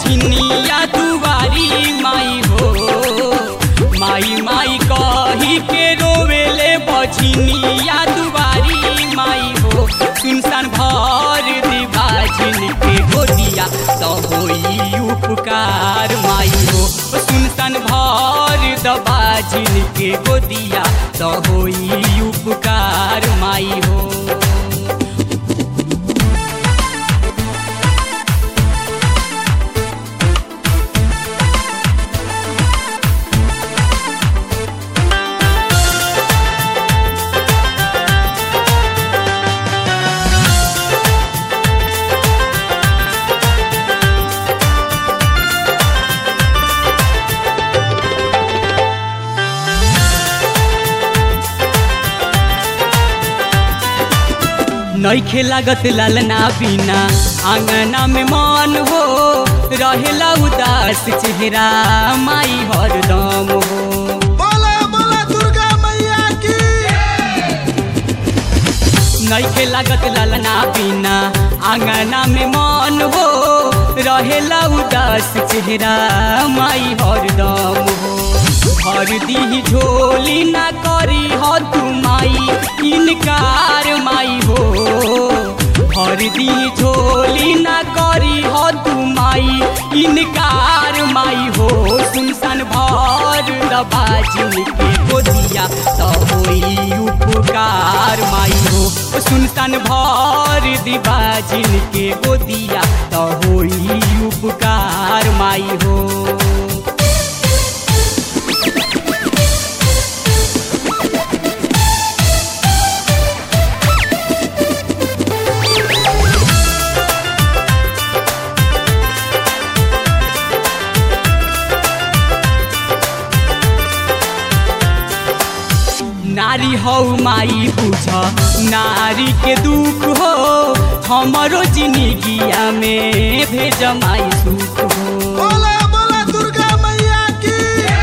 बझनिया दुआरी माई हो माई माई कही के रोवेले बझनिया दुआरी माई हो सुनसान भर दिबाजिन के गोदिया तो होई उपकार माई हो सुनसान भर दबाजिन के गोदिया तो होई उपकार माई हो नईखे लागत लालना बिना आंगना में मन हो रहेला उदास चेहरा माई हरदम हो बोला बोला दुर्गा मैया की नईखे लागत लालना बिना आंगना में मन हो रहेला उदास चेहरा माई हरदम हो भर दी झोली ना करी हो तू माई इनकार माई हो भर दी झोली ना करी हो तू माई इनकार माई हो सुनसान भर दबाजिन के गोदिया तो होई उपकार माई हो सुनसान भर दिबाजिन के गोदिया तो होई उपकार माई हो नारी हौ माई बुझ नारी के दुख हो हमरो जिंदगिया में भेज माई सुख हो बोला बोला दुर्गा मैया की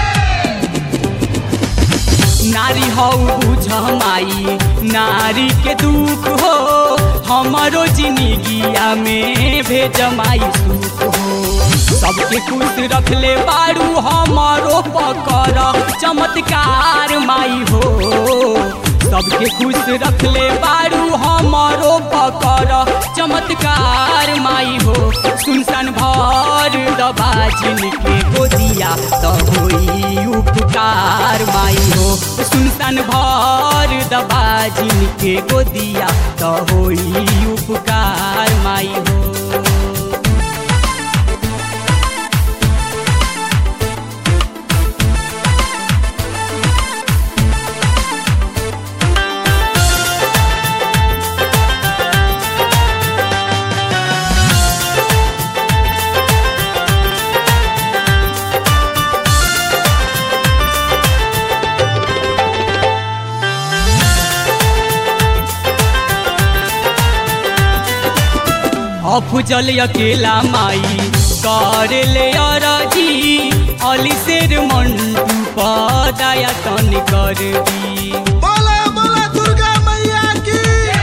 नारी हौ बुझ माई नारी के दुख हो हमरो जिंदगिया में भेज माई सुख हो सबके खुश रखले बारू हमारो पकर चमत्कार माई हो सबके खुश रखले बारू हमारो पकर चमत्कार माई हो सुनसान भर दबाजिन के गोदिया तो होई उपकार माई हो सुनसान भर दबाजिन के गोदिया तो होई उपकार माई हो अफजल अकेला माई करे ले अरजी अली शेर मंटू पदाया तन कर दी बोला बोला दुर्गा मैया की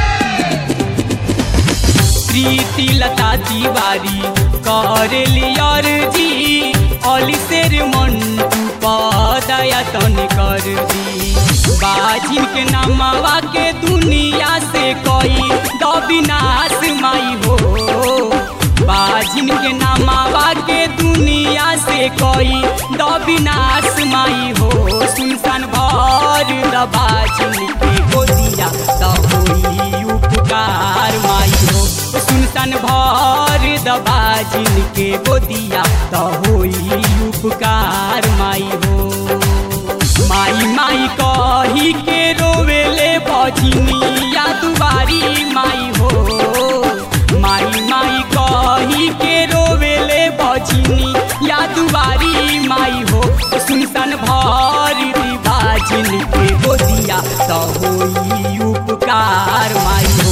प्रीति लता तिवारी करे ले अरजी अली शेर मंटू पदाया तन कर दी बाजिन के नामवा के दुनिया से कोई दबिनाश माई हो बाजिन के नामावा के दुनिया से कोई दबिनाश माई हो सुनसान भर दबाजिन के गोदिया तो होई उपकार माई हो सुनसान भर दबाजिन के गोदिया तो होई उपकार माई हो माई माई कही के रोवेले बजनिया दुबारी माई हो माई माई कही के रोवेले बजनी या दुबारी माई हो सुनसान भर बाजिन के गोदिया तो होई उपकार माई हो